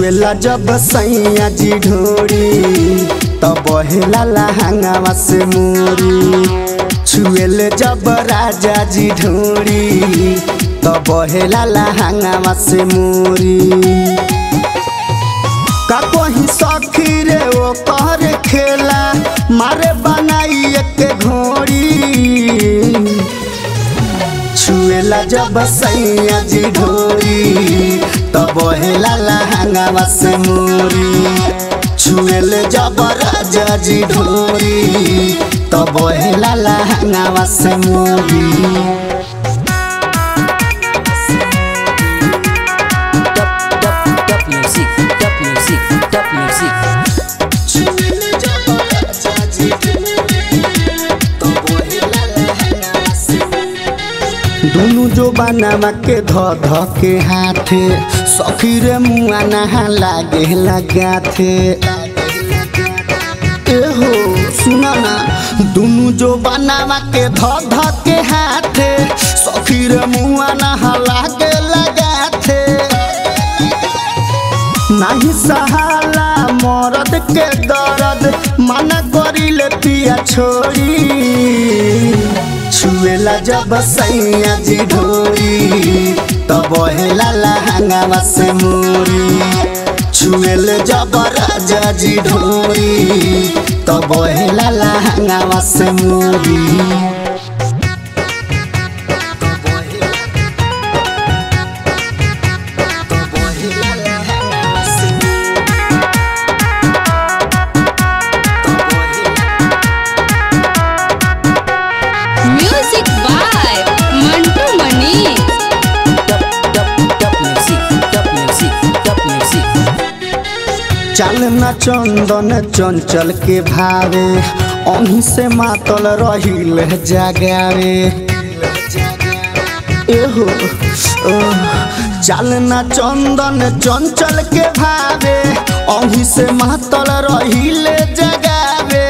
छुएला जब सैया जी ढोरी तब बहेला लहंगावा से मोरी छुएले जब राजा जी ढोरी तब बहेला लहंगावा से मोरी का कोही सखी रे ओ कर खेला मारे बनाई एक घोड़ी छुएला जब सैया जी ढोरी तब हेला लहंगावा से मोरी छुएले जब राजा जी ढोरी तब हेला लहंगावा से मोरी Top, top, top music, top music, top music. दुनु जो बनावा के ध ध के हाथे सखी रे मुआ नहा लागे लगाथे एहो सुना ना दुनु जो बनावा के ध ध के हाथे सखी रे मुआ नहा लागे लगाथे नाही सहाला मरद के दर्द मना करिले पिया छोड़ी छुएला जब सैया जी ढोरी तब हेला लहंगावा से मोरी छुएले जब राजा जी ढोरी तब हेला लहंगावा से मोरी Music by Mantu Mani. Top, top, top music, top music, top music. चल न चंदन चंचल के भावे अही से मातल रहिल जगावे एहो ओह, चल न चंदन चंचल के भावे अही से मातल रहिल जगावे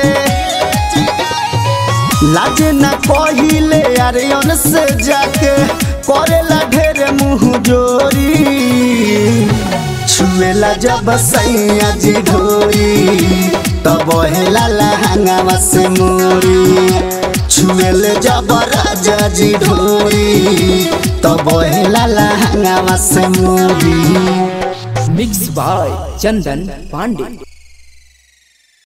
लाज न कहिले अरे से जाके करेला ढेर मुँह जोरी छुएला जब सैया जी ढोरी तब हेला लहंगावा से मोरी छुएले जब राजा जी ढोरी तब हेला लहंगावा से मोरी Mixed by Chandan Pandey.